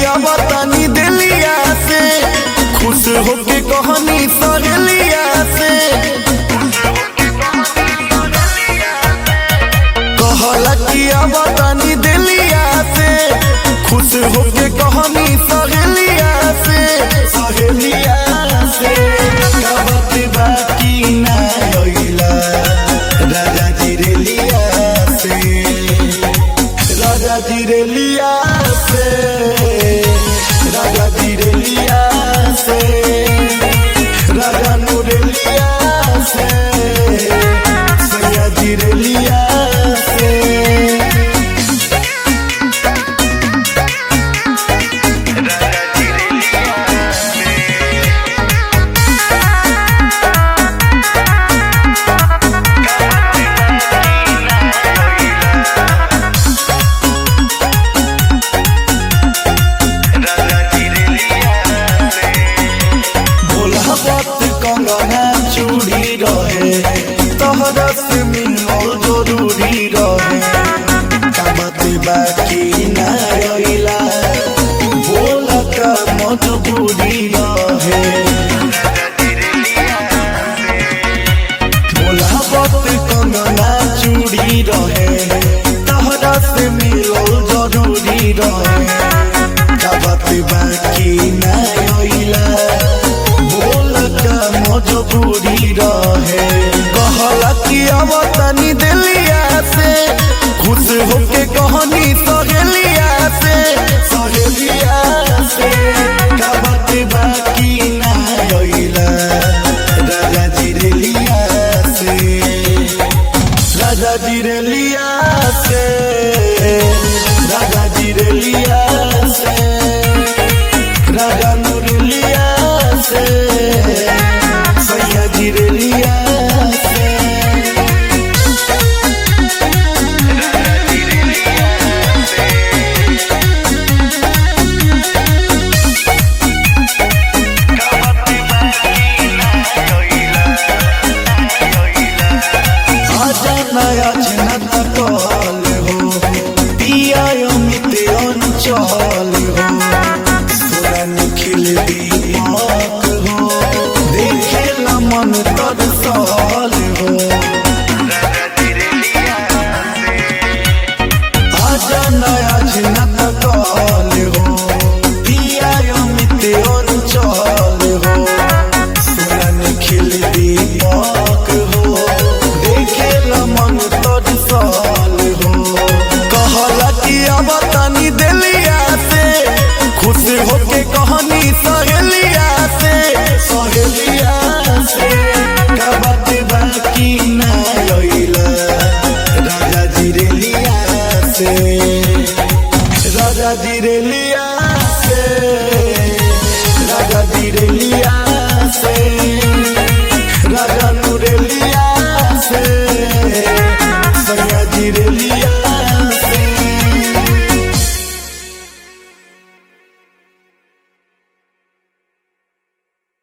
अब तनी दिलिया से खुश होके कहनी सहेलिया से कहला कि अब तनी दिलिया से खुश होके कहनी सहेलिया से सहेलिया से कहत बाकी ना होइला राजा जी रे लिया से राजा जी रे लिया से राजा जी रे लिया से राजा नूर लिया से सैया जी रे लिया से भोलापत कंगना चूड़ी रहे तोहरा से मिलल जरूरी रहे कामत बाकी ना रहिला बोला का मजबूरी रहे भोलापत कंगना चूड़ी रहे तोहरा से मिलल जरूरी रहे कामत बाकी ना रहिला बोलका मजबूरी रहे कहला कि अब तनी दिलिया से खुश होके कहनी सहेलिया से सहेलिया से कबत बाकी ना होइला राजा जी रे लिया से राजा जी रे लिया से राजा जी रे लिया से राजा नूर लिया से सैया जी रे लिया से आजा नया जनत कॉल हो पिया अमित अंचल हो सुरन खिल दीपक हो देखे मन तरसल हो आजा नया जनत कॉल हो पिया अमित अंचल हो सुरन खिल दीपक हो देखे मन तरसल हो कहला कि अब तनी दिलिया से खुश होके कहनी सहेलिया से सहेलिया